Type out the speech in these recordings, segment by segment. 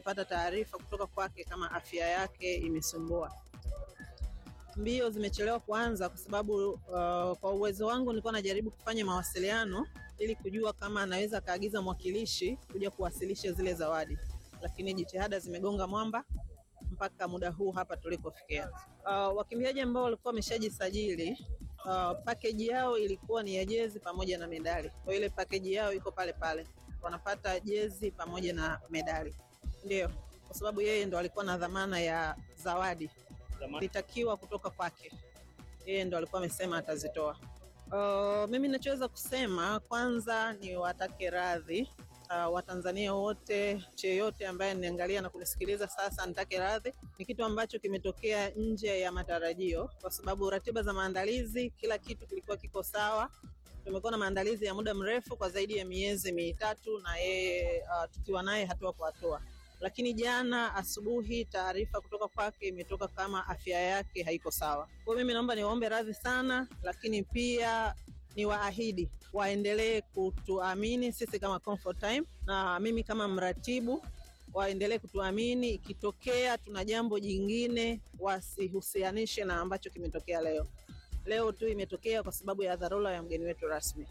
tumepata taarifa kutoka kwake kama afya yake imesumbua. Mbio zimechelewa kuanza kwa sababu uh, kwa uwezo wangu nilikuwa najaribu kufanya mawasiliano ili kujua kama anaweza akaagiza mwakilishi kuja kuwasilisha zile zawadi, lakini jitihada zimegonga mwamba mpaka muda huu hapa tulikofikia. Uh, wakimbiaji ambao walikuwa wameshajisajili uh, pakeji yao ilikuwa ni ya jezi pamoja na medali. Kwa ile pakeji yao iko pale pale, wanapata jezi pamoja na medali, ndio kwa sababu yeye ndo alikuwa na dhamana ya zawadi litakiwa kutoka kwake, yeye ndo alikuwa amesema atazitoa. Uh, mimi nachoweza kusema kwanza ni watake radhi uh, Watanzania wote, yeyote ambaye niangalia na kunisikiliza sasa, nitake radhi. Ni kitu ambacho kimetokea nje ya matarajio, kwa sababu ratiba za maandalizi, kila kitu kilikuwa kiko sawa. Tumekuwa na maandalizi ya muda mrefu kwa zaidi ya miezi mitatu, na yeye uh, tukiwa naye hatua kwa hatua lakini jana asubuhi taarifa kutoka kwake imetoka kama afya yake haiko sawa. Kwa hiyo mimi naomba niwaombe radhi sana, lakini pia niwaahidi waendelee kutuamini sisi kama Comfort Time, na mimi kama mratibu waendelee kutuamini. Ikitokea tuna jambo jingine, wasihusianishe na ambacho kimetokea leo. Leo tu imetokea kwa sababu ya dharura ya mgeni wetu rasmi.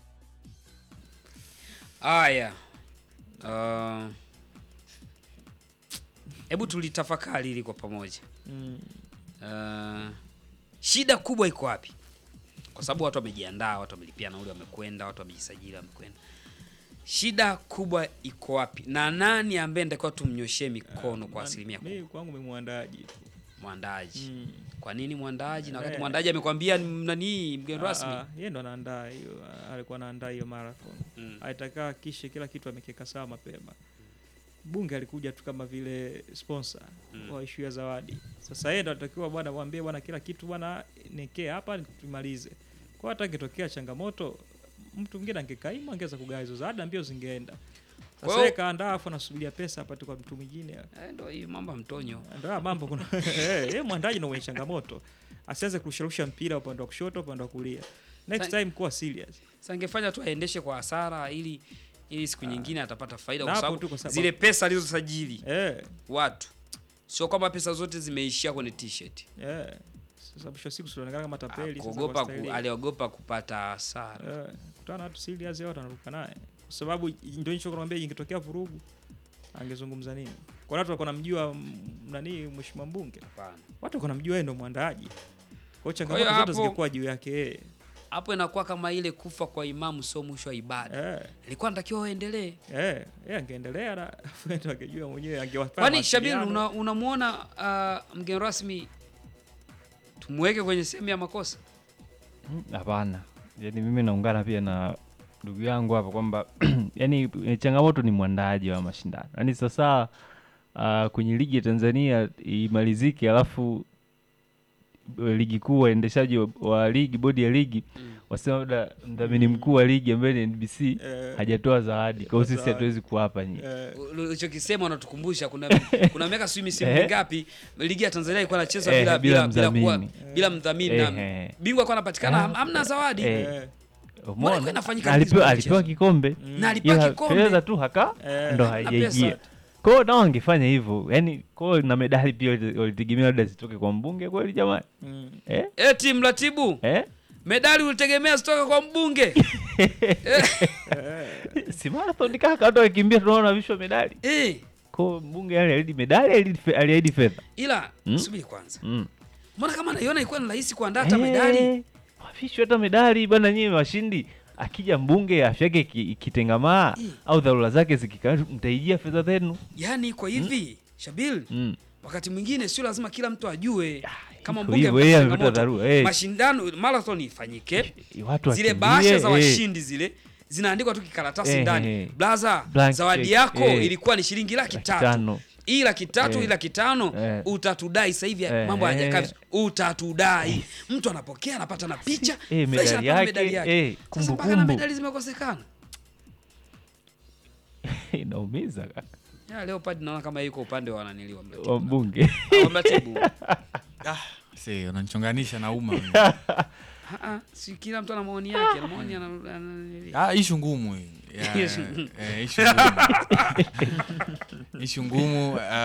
Haya, uh, hebu tulitafakari hili kwa pamoja. Mm. Uh, shida kubwa iko wapi? Kwa sababu watu wamejiandaa, watu wamelipia nauli, wamekwenda, watu wamejisajili, wamekwenda. Shida kubwa iko wapi, na nani ambaye nitakiwa tumnyoshee mikono kwa Man- asilimia mimi kubwa? kwangu mimi mwandaaji tu. Mwandaji. Mm. Kwa nini mwandaji, na wakati Eh. mwandaji amekwambia ni nani mgeni rasmi? Ah, ah, yeye ndo anaandaa hiyo, alikuwa anaandaa hiyo marathon. Mm. Alitaka kishe kila kitu amekiweka sawa mapema. Bunge alikuja tu kama vile sponsor Mm. wa issue ya zawadi. Sasa yeye ndo alitakiwa bwana mwambie bwana kila kitu bwana nekee hapa tumalize. Kwa hata ingetokea changamoto mtu mwingine angekaimu angeweza kugawa hizo zawadi na mbio zingeenda. Kwa Sasa hiyo- yeye kaandaa afu anasubiria pesa apate kwa mtu mwingine. Eh, ndio hiyo mambo ya mtonyo. Ndio haya mambo kuna eh, yeye mwandaji ndio mwenye changamoto. Asianze kurusharusha mpira upande wa kushoto upande wa kulia. Next Sa- time kuwa serious. Sasa angefanya tu aendeshe kwa hasara ili ili siku nyingine atapata faida, Na kwa hapo sababu tu kwa sababu- zile pesa alizosajili Eh, watu, sio kwamba pesa zote zimeishia kwenye t-shirt. eh. Sasa mwisho wa siku tunaonekana kama tapeli sasa Kuogopa kwa ku, staili. aliogopa kupata hasara. Eh, kutana na watu serious yote wanaruka naye. Kwa sababu ndio hicho kwambia ingetokea vurugu angezungumza nini? Kwa watu walikuwa namjua mm, nani mheshimiwa mbunge. Hapana. Watu walikuwa namjua yeye ndo mwandaaji. Kwa hiyo Kwa changamoto hiyo zote hapo- zingekuwa juu yake yeye. Hapo inakuwa kama ile kufa kwa imamu sio mwisho wa ibada. Eh, Ilikuwa natakiwa waendelee. eh, yeye angeendelea na afu yeye ndo angejua mwenyewe angewafanya. Kwani Shabir, mawasiliano. una- unamuona uh, mgeni rasmi tumweke kwenye sehemu ya makosa? Mm, Hapana, yani mimi naungana pia na ndugu yangu hapa kwamba yani eh, changamoto ni mwandaaji wa mashindano. Yani sasa uh, kwenye ligi ya Tanzania imalizike, alafu eh, ligi kuu waendeshaji wa, wa ligi bodi ya ligi Mm. wasema labda mdhamini mkuu wa ligi ambaye ni NBC Eh, hajatoa zawadi, kwa hiyo sisi zawadi. hatuwezi kuwapa nyinyi. eh, ulichokisema unatukumbusha kuna kuna miaka sijui misimu Eh. mingapi ligi ya Tanzania ilikuwa inachezwa Eh, bila bila bila bila kuwa mdhamini. bila mdhamini na Eh, bingwa alikuwa anapatikana Eh. ham- hamna zawadi Eh. eh, ilikuwa umeona? inafanyika Na alipewa, vizuri alipewa mchezo. kikombe mm, na alipewa ila kikombe fedha tu haka eh, ndo na haijaingia pesa. kwao nao wangefanya hivyo yani kwao na medali pia wali- walitegemea labda zitoke kwa mbunge kweli jamani mm. eh? eti mratibu Eh? medali ulitegemea zitoka kwa mbunge si marathon kaka watu wakimbia tunaona vishwa medali eh, kwao mbunge yani aliahidi medali aliahidi fe- aliahidi fedha ila Mm. subiri kwanza mm. mbona kama naiona ilikuwa ni rahisi kuandaa hata medali Eh, wavishwe hata medali bwana nyie washindi akija mbunge afya yake iki- ikitengamaa Mm. au dharura zake zikikaa mtaijia fedha zenu yaani iko hivi Shabil mm. wakati mwingine sio lazima kila mtu ajue kama iko mbunge hivyo, yeye amepata amepata changamoto. dharura, eh. mashindano marathon ifanyike watu zile wakimbie, bahasha za eh. washindi zile zinaandikwa tu kikaratasi Eh, ndani eh. blaza Blank zawadi check, yako eh. ilikuwa ni shilingi laki Laki tatu tano. hii laki tatu Eh. hii laki tano Eh. utatudai sasa hivi Eh, mambo hayajakaa eh. vizuri. utatudai mtu anapokea anapata na picha Eh, fresh, medali anapata yake, medali yake eh, sasa mpaka na kumbukumbu. medali zimekosekana inaumiza kaka ya Leopard naona kama yuko upande wa wananiliwa wa mbunge mratibu Ah, si unanichonganisha na umma mimi. Ah, ah, si kila mtu ana maoni yake ana maoni ana, ana, ana, Ah, ishu ngumu hii. Ya, Ishu- eh, ishu ngumu. ishu ngumu ah,